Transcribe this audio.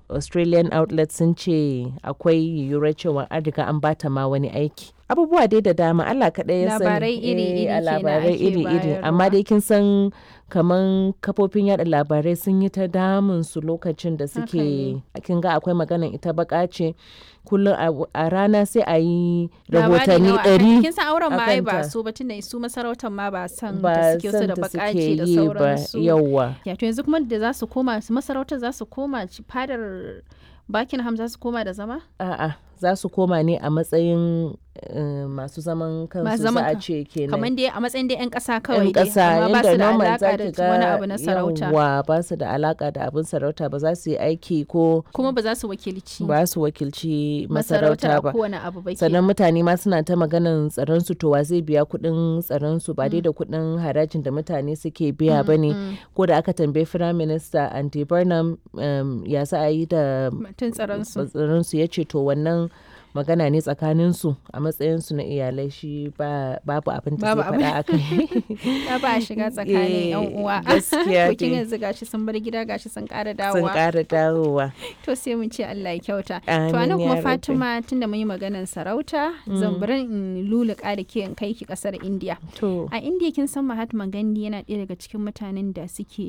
australian outlet sun ce akwai yiwuwar cewa an riga an bata ma wani aiki abubuwa dai da dama Allah kaɗai ya sani Labarai iri-iri Eh, a kenan labarai ake iri-iri amma bayarwa. dai kin san kaman kafofin yada labarai sun yi ta damun su lokacin da Haka suke kin ga akwai maganan ita baka ce kullum a- a rana sai a yi Labari rahotanni nawa akan- ɗari kin san auren ma ai ba akanta. su ba tunda su masarautar ma ba san ba da suke so san da ta bakaci suke da yi ba sauransu yauwa ya to yanzu kuma da za su koma su masarautar za su koma ci- fadar Buckingham za su koma da zama a'a za su koma ne a matsayin eh, masu zaman kansu Masu za zaman a kan- ce kenan kamar dai a matsayin dai 'yan ƙasa kawai yan dai ƙasa amma ba inda su da normal alaƙa za da ki ga wani abu na sarauta yawwa ba su da alaka da abin sarauta ba za su yi aiki ko kuma ba za su wakilci ba su wakilci masarautar masarauta a ba kowane abu ba sannan kenan. mutane ma suna ta maganan tsaron su to wa zai biya kuɗin tsaron su ba dai da kuɗin harajin da mutane suke biya ba ne ko da aka tambayi firayim minista andy burnham um, ya za a yi da mutum tsaron su tsaron su ya ce to wannan magana ne tsakanin su a matsayin su na iyalai shi ba babu abin da Babu zai faɗa a kai ya ba a shiga tsakanin yan Eh, uwa gaskiya to kin dai. yanzu gashi sun bar gida gashi sun ƙara sun dawowa ƙara dawowa to sai mun ce Allah ya kyauta to Amin anan ya kuma rabbi. Fatima tunda mun yi maganar sarauta zan bari in luluka da ke in kai ki kasar India to a India kin san Mahatma Gandhi yana ɗaya daga cikin mutanen da suke